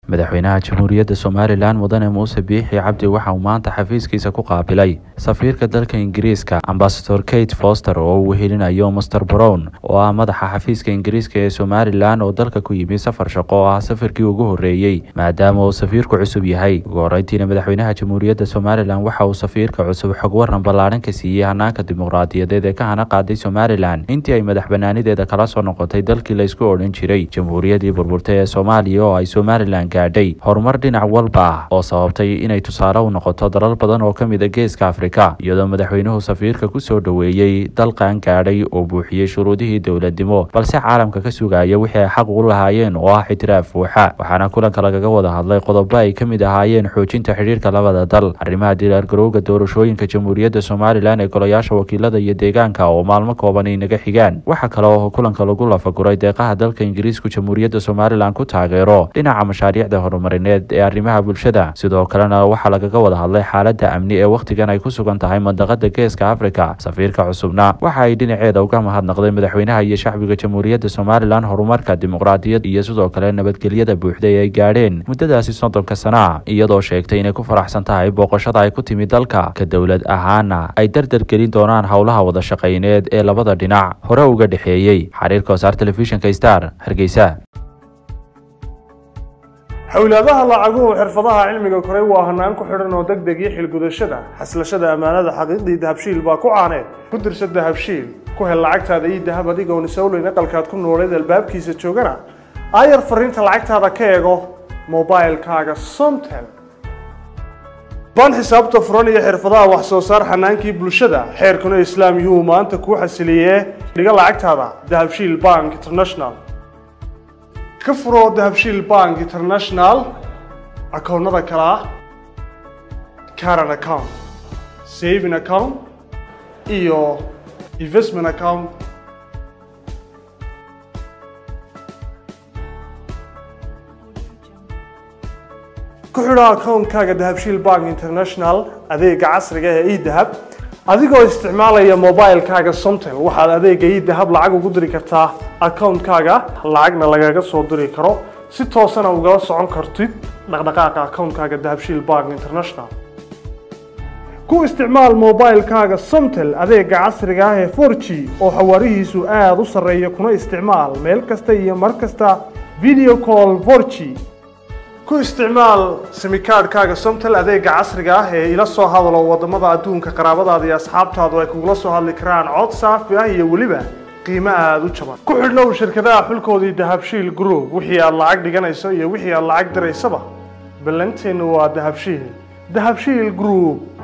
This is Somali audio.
madaxweynaha jamhuuriyadda somalilan mudane muuse biixi cabdi waxa uu maanta xafiiskiisa ku qaabilay safiirka dalka ingiriiska ambasador kate foster oo uu wehelinayo master brown oo ah madaxa xafiiska ingiriiska ee somalilan oo dalka ku yimi safar shaqo oo ah safarkii ugu horreeyey maadaama uu safiirku cusub yahay ugu horreyntiina madaxweynaha jamhuuriyadda somalilan waxa uu safiirka cusub xog waran ballaaran ka siiyey hanaanka dimuqraadiyadeed ee ka hana qaaday somalilan intii ay madax banaanideeda kala soo noqotay dalkii laysku odhan jiray jamhuuriyaddii burburtay ee soomaaliya oo ay somalilan gaadhay horumar dhinac walba ah oo sababtay inay tusaale u noqoto dalal badan oo ka mid a geeska afrika iyadoo madaxweynuhu safiirka ku soo dhoweeyey dalkan gaadhay oo buuxiyey shuruudihii dowladnimo balse caalamka ka sugaya wixii ay xaq u lahaayeen oo ah ixtiraaf buuxa waxaana kulanka lagaga wada hadlay qodobo ay ka mid ahaayeen xoojinta xidhiirka labada dal arrimaha dilaargarowga doorashooyinka jamhuuriyadda somalilan ee golayaasha wakiilada iyo deegaanka oo maalmo kooban ay naga xigaan waxaa kale oo kulanka lagu lafaguray deeqaha dalka ingiriisku jamhuuriyadda somalilan ku taageero dhinaca mashaariicda horumarineed ee arrimaha bulshada sidoo kalena waxaa lagaga wada hadlay xaaladda amni ee wakhtigan ay ku sugan tahay mandaqada geeska afrika safiirka cusubna waxa ay dhinaceeda uga mahadnaqday madaxweynaha iyo shacbiga jamhuuriyadda somalilan horumarka dimuqraadiyad iyo sidoo kale nabadgelyada buuxda ee ay gaadheen muddadaasi soddonka sana iyadoo sheegtay inay ku faraxsan tahay booqashada ay ku timi dalka ka dowlad ahaana ay dardar gelin doonaan howlaha wada shaqayneed ee labada dhinac hore uga dhexeeyey xariirka wasaar telefishinka star hargeysa xowlaadaha lacaguhu xirfadaha cilmiga koray waa hanaan ku xidhan oo deg deg iyo xilgudashada xaslashada ammaanada xaqiiqdii dahabshiil baa ku caaneed ku dirsa dahabshiil ku hel lacagtaada iyo dahab adigoon isowleyn aqalkaad ku nooleed albaabkiisa joogana aayar fariinta lacagtaada ka eego mobilkaaga somtel baan xisaabta furan iyo xirfadaha wax soo saar xanaankii bulshada xeerkuna islaam yuhuu maanta kuu xasiliyee dhiga lacagtaada dahabshiil bank international ka furo dahabshiil bank international akoonnada kale ah caran account saving account iyo investment account ku xidho akoonkaaga dahabshiil bank international adeega casriga ee edahab adigoo isticmaalaya mobilkaaga somtel waxaad adeega idahab lacag ugu diri kartaa akoonkaaga lacagna lagaga soo diri karo si toosana ugala socon kartid dhaqdhaqaaqa akoonkaaga dahabshiil bank international ku isticmaal mobilkaaga somtel adeega casriga ah ee for g oo xawaarihiisu aada u sarreeya kuna isticmaal meel kasta iyo mar kasta video call for g ku isticmaal simikaadhkaaga somtel adeega casriga ah ee ila soo hadalo wadamada adduunka qaraabadaada iyo asxaabtaadu ay kugula soo hadli karaan cod saafi ah iyo weliba qiimo aada u jaban ku xidhnow shirkadaha xulkoodii dahabshiil group wixii aad lacag dhiganayso iyo wixii aad lacag diraysaba ballanteennu waa dahabshiil dahabshiil group